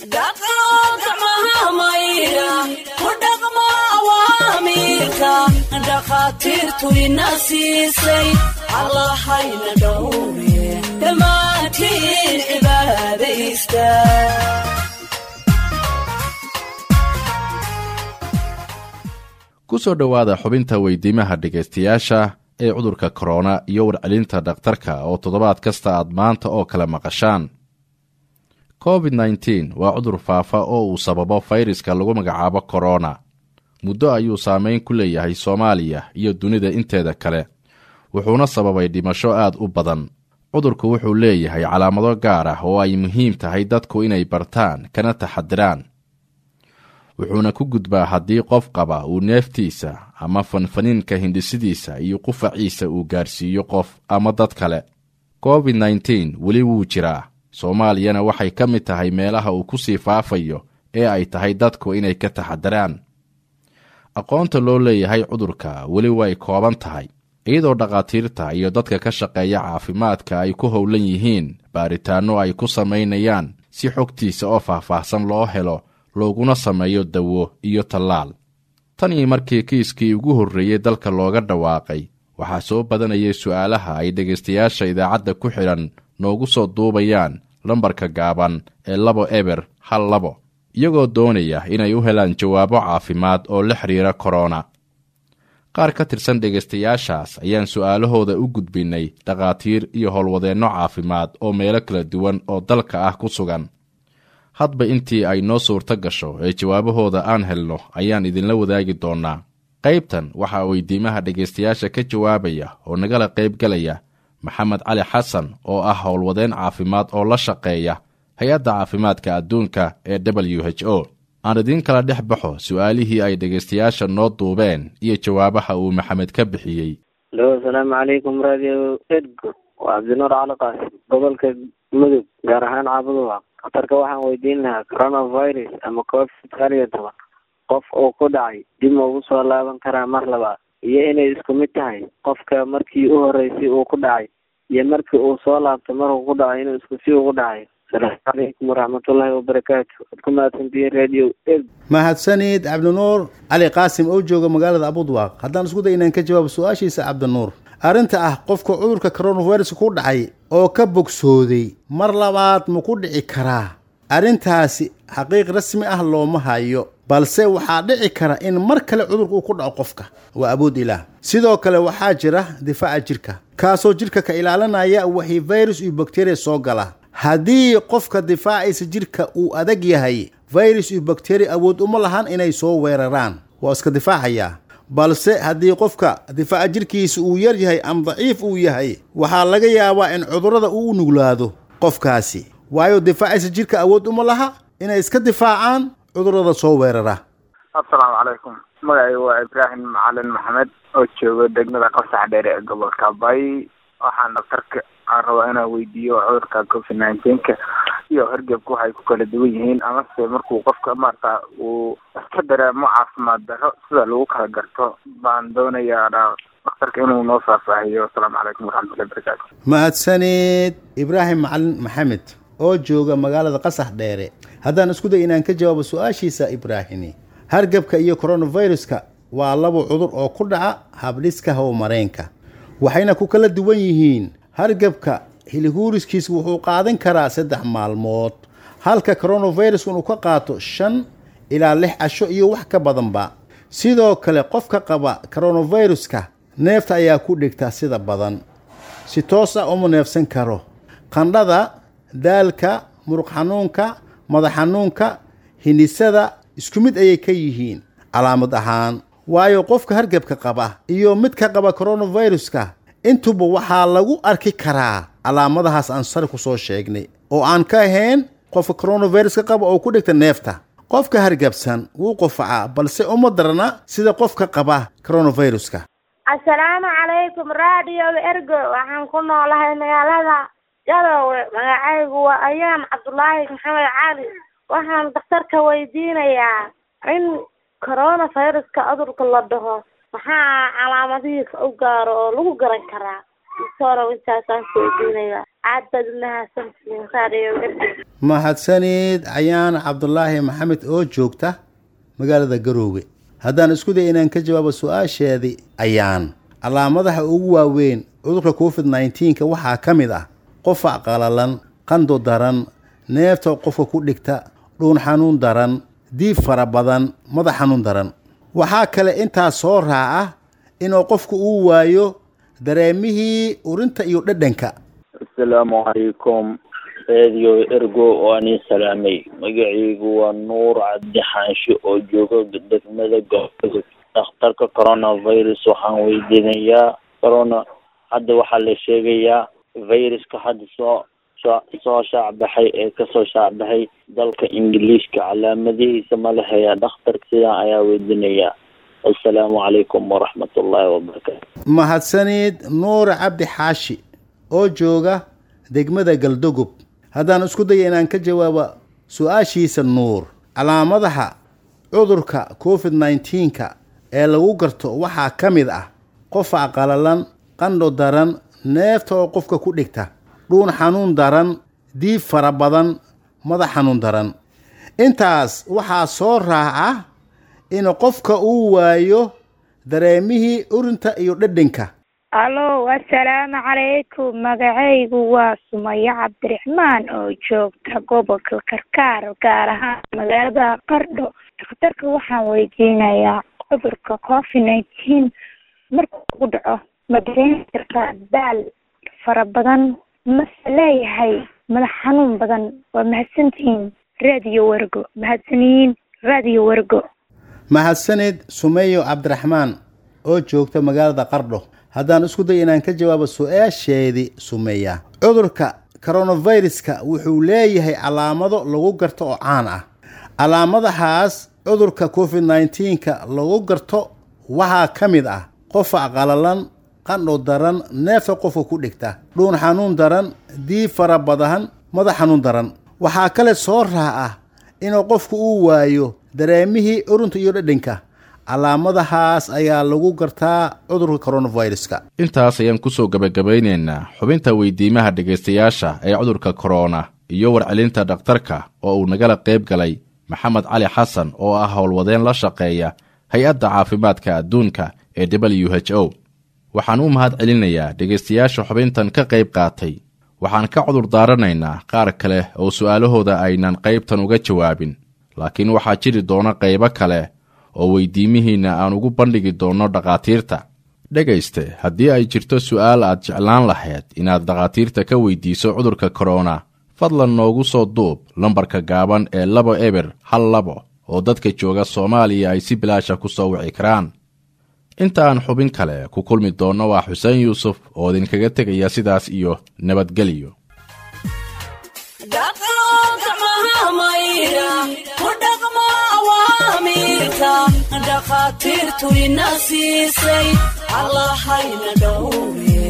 dhakhaatiirtu ina siisay allahayna dhowre dhammaantiin cibaadaysta ku soo dhowaada xubinta weydiimaha dhegaystayaasha ee cudurka korona iyo warcelinta dhakhtarka oo toddobaad kasta aad maanta oo kale maqashaan covid nneteen waa cudur faafa oo uu sababo fayraska lagu magacaabo korona muddo ayuu saameyn ku leeyahay soomaaliya iyo dunida inteeda kale wuxuuna sababay dhimasho aad u badan cudurku wuxuu leeyahay calaamado gaar ah oo ay muhiim tahay dadku inay bartaan kana taxadiraan wuxuuna ku gudbaa haddii qof qaba uu neeftiisa ama fanfaniinka hindhisidiisa iyo qufaciisa uu gaarsiiyo qof ama dad kale covid nneteen weli wuu jiraa soomaaliyana waxay ka mid tahay meelaha uu ku sii faafayo ee ay tahay dadku inay ka taxadiraan aqoonta loo leeyahay cudurka weli way kooban tahay iyadoo dhakhaatiirta iyo dadka ka shaqeeya caafimaadka ay ku howlan yihiin baaritaanno ay ku samaynayaan si xogtiisa oo faahfaahsan loo helo looguna sameeyo dawo iyo tallaal tan iyo markii kiiskii ugu horreeyey dalka looga dhawaaqay waxaa soo badanayay su'aalaha ay dhegaystayaasha idaacadda ku xidhan noogu soo duubayaan lambarka gaaban ee labo eber hal labo iyagoo doonaya inay u helaan jawaabo caafimaad oo la xidhiira korona qaar ka tirsan dhegaystayaashaas ayaan su'aalahooda u gudbinnay dhakhaatiir iyo howlwadeenno caafimaad oo meelo kala duwan oo dalka ah ku sugan hadba intii ay noo suurto gasho ee jawaabahooda aan helno ayaan idinla wadaagi doonnaa qaybtan waxaa weydiimaha dhegaystayaasha ka jawaabaya oo nagala qaybgalaya maxamed cali xasan oo ah howlwadeen caafimaad oo la shaqeeya hay-adda caafimaadka adduunka ee w h o aan idiin kala dhex baxo su'aalihii ay dhegaystayaasha noo duubeen iyo jawaabaha uu maxamed ka bixiyey alo asalaamu calaykum radio edgo waa cabdinuur cali qaasim gobolka mudug gaar ahaan caabuduwa khatarka waxaan weydiin lahaa coronavirus ama covid sagaal iyo toban qof uu ku dhacay dib ma ugu soo laaban karaa mar labaad iyo inay isku mid tahay qofka markii u horreysay uu ku dhacay iyo markii uu soo laabtay markuu ku dhacay inuu isku si ugu dhacayo asalaamu calaykum waraxmatullaahi wabarakaatu waad ku mahadsantihiin radio ed mahadsanid cabdinuur cali qaasim oo jooga magaalada abudwaaq haddaan isku day inaan ka jawaabo su-aashiisa cabdinuur arrinta ah qofka cudurka coronavirus ku dhacay oo ka bogsooday mar labaad ma ku dhici karaa arrintaasi xaqiiq rasmi ah looma hayo balse waxaa dhici kara in mar kale cudurka uu ku dhaco qofka waa awood ilaah sidoo kale waxaa jira difaaca jirka kaasoo jirka ka ilaalinaya wixii virus iyo bakteriya soo gala haddii qofka difaaciisa jirka uu adag yahay virus iyo bakteriya awood uma lahan inay soo weeraraan waa iska difaacayaa balse haddii qofka difaaca jirkiisa uu yar yahay ama daciif uu yahay waxaa laga yaabaa in cudurrada uu u nuglaado qofkaasi waayo difaaciisa jirka awood uma laha inay iska difaacaan cudurrada soo weerara assalaamu calaykum magacaygu waa ibraahim macalin maxamed oo jooga degmada qasax dheere ee gobolka bay waxaan dhaktarka aan rabaa inaan weydiiyo cudurka covid nineteenka iyo hargebka waxay ku kala duwan yihiin amase markuu qofka maarata uu iska dareemo caafimaad darro sida lagu kala garto baan doonayaa dhakhtarka inuu noo faahfaahiyo asalaamu calaykum waraxmatullahi wabarakaatu mahadsanid ibraahim macalin maxamed oo jooga magaalada qasax dheere haddaan isku day inaan ka jawaabo su-aashiisa ibraahimi hargebka iyo coronaviruska waa laba cudur oo ku dhaca habdhiska howmareenka waxayna ku kala duwan yihiin hargebka hiliguuriskiisa wuxuu qaadan karaa saddex maalmood halka coronavirus inuu ka qaato shan ilaa lix casho iyo wax ka badanba sidoo kale qofka qaba coronaviruska neefta ayaa ku dhigta sida badan si toos ah uma neefsan karo qandhada daalka muruq xanuunka madax xanuunka hindhisada isku mid ayay ka yihiin calaamad ahaan waayo qofka hargebka qaba iyo midka qaba coronaviruska intuba waxaa lagu arki karaa calaamadahaas aan sari ku soo sheegnay oo aan ka ahayn qofka coronaviruska qaba oo ku dhigta neefta qofka hargebsan wuu qufacaa balse uma darana sida qofka qaba coronaviruska assalaamu calaykum radio ergo waxaan ku noolahay magaalada garowe magacaygu waa ayaan cabdulaahi maxamed cali waxaan daktarka weydiinayaa in coronaviruska cudurka la dhaho maxaa calaamadihiisa u gaaro oo lagu garan karaa isoro intaasaan ku weydiinayaa aad baad umahadsantihiin raadiyo ergo mahadsanid cayaan cabdulaahi maxamed oo joogta magaalada garoowe haddaan isku day inaan ka jawaabo su-aasheedii ayaan calaamadaha ugu waaweyn cudurka covid nneteen-ka waxaa ka mid ah qofac qalalan qando daran neefta qofka ku dhigta dhuun xanuun daran diib fara badan madax xanuun daran waxaa kale intaas soo raaca inuu qofku uu waayo dareemihii urinta iyo dhadhanka asalaamu calaykum radio ergo oo anii salaamay magacaygu waa nuur cabdi xaanshe oo jooga degmada gobolka dhakhtarka coronavirus waxaan weydiinayaa corona hadda waxaa la sheegayaa viruska hadda soo soo soo shaacbaxay ee kasoo shaacbaxay dalka ingiliishka calaamadihiisa ma la hayaa dhakhtarka sidaa ayaa weydiinayaa assalaamu calaykum waraxmat ullaahi wabarakaatu mahadsanid nuur cabdi xaashi oo jooga degmada galdogob haddaan isku daya inaan ka jawaabo su-aashiisa nuur calaamadaha cudurka covid nneteen-ka ee lagu garto waxaa ka mid ah qofac qalalan qandho daran neefta oo qofka ku dhigta dhuun xanuun daran diib fara badan madax xanuun daran intaas waxaa soo raaca in qofka uu waayo dareemihii urinta iyo dhadhanka alo assalaamu calaykum magacaygu waa sumayo cabdiraxmaan oo joogta gobolka karkaar gaar ahaan magaalada qardho dhakhtarka waxaan weydiinayaa cudurka covid nineteen markuu ku dhaco ma dareemi kartaa daal fara badan mase leeyahay madax xanuun badan waa mahadsantihiin raadiyo wergo mahadsaniyiin raadiyo wergo mahadsanid sumeyo cabdiraxmaan oo joogta magaalada qardho haddaan isku day inaan ka jawaabo su-aasheedii sumeeya cudurka coronaviruska wuxuu leeyahay calaamado lagu garto oo caan ah calaamadahaas cudurka covid nneteen-ka lagu garto waxaa ka mid ah qofac qalalan qandho daran neefta qofka ku dhigta dhuun xanuun daran diib fara badan madax xanuun daran waxaa kale soo raaca inuu qofku uu waayo dareemihii urunta iyo dhadhanka calaamadahaas ayaa lagu gartaa cudurka coronaviruska intaas ayaan kusoo gebagabaynaynaa xubinta weydiimaha dhegaystayaasha ee cudurka korona iyo warcelinta dhakhtarka oo uu nagala qayb galay maxamed cali xasan oo ah howlwadeen la shaqeeya hay-adda caafimaadka adduunka ee w h o waxaan u mahad celinayaa dhegaystayaasha xubintan ka qayb qaatay waxaan ka cudur daaranaynaa qaar kale oo su'aalahooda aynan qaybtan uga jawaabin laakiin waxaa jiri doona qaybo kale oo weydiimihiinna aan ugu bandhigi doonno dhakhaatiirta dhegayste haddii ay jirto su'aal aad jeclaan lahayd inaad dhakhaatiirta ka weydiiso cudurka korona fadlan noogu soo duub lambarka gaaban ee labo eber hal labo oo dadka jooga soomaaliya ay si bilaasha ku soo wici karaan inta aan xubin kale ku kulmi doonno waa xuseen yuusuf oo idinkaga tegaya sidaas iyo nabadgelyo dhakhaatiirtu ina siisay allahayna dhowre